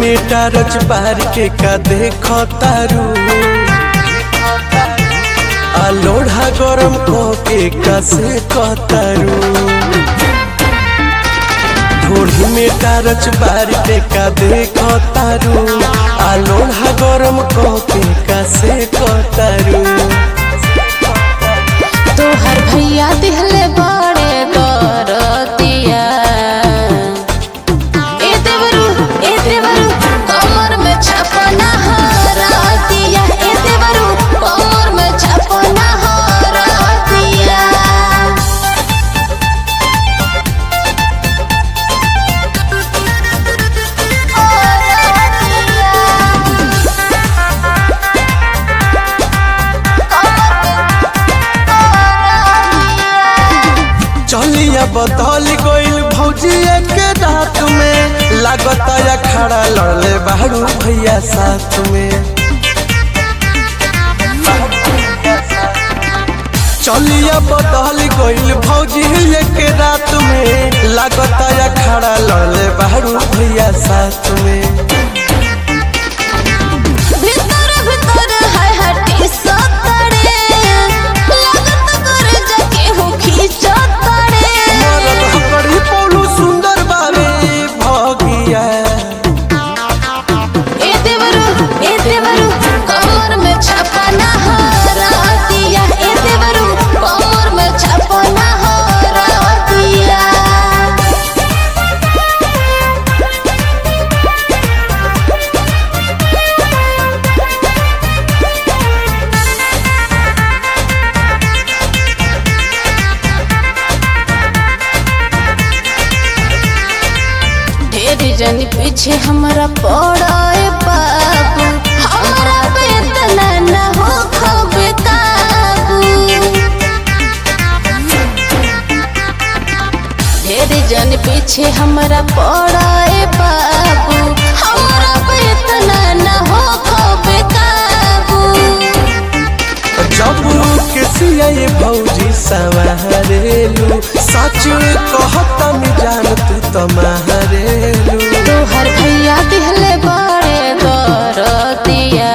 में टारच बार के का देख तारू आ लोढ़ा गरम को के का से कतारू ढोढ़ी में टारच बार के का देख तारू आ लोढ़ा गरम को के का से कतारू तोहर भैया दिहले बड़े दरतिया ए देवरू ए देवरू कमर में छपना हरतिया ए देवरू कमर में छपना हरतिया चलिया बदल गइल भौजी के रात में लागता या खड़ा लड़ले बाहरू भैया साथ में चलिया बदल गइल भौजी के रात में लागता या खड़ा लड़ले बाहरू भैया साथ में भीतर भीतर है हटी सतड़े लागत कर जके हो खींचतड़े मरद हकड़ी पौलू सुंदर बारे भगिया ए देवरू ए देवरू कमर में छपना हरतिया ए देवरू कमर में छपना हरतिया ढेर जन पीछे हमारा पड़े बाबू हमारा बेतना न हो खबे काबू ढेर जन पीछे हमारा पड़े बाबू हमारा बेतना न हो खबे काबू जब के सिया ये भौजी सवारेलू सच कहता में जान तू तमारेलू तोहर भैया दिहले बड़े दरतिया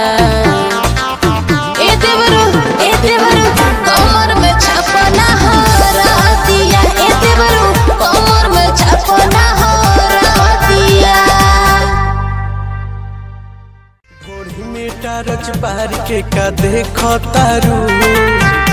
ए देवरू ए देवरू कमर में छपना हरतिया ए देवरू कमर में छपना हरतिया घोड़ी में टारच बार के का देख तारू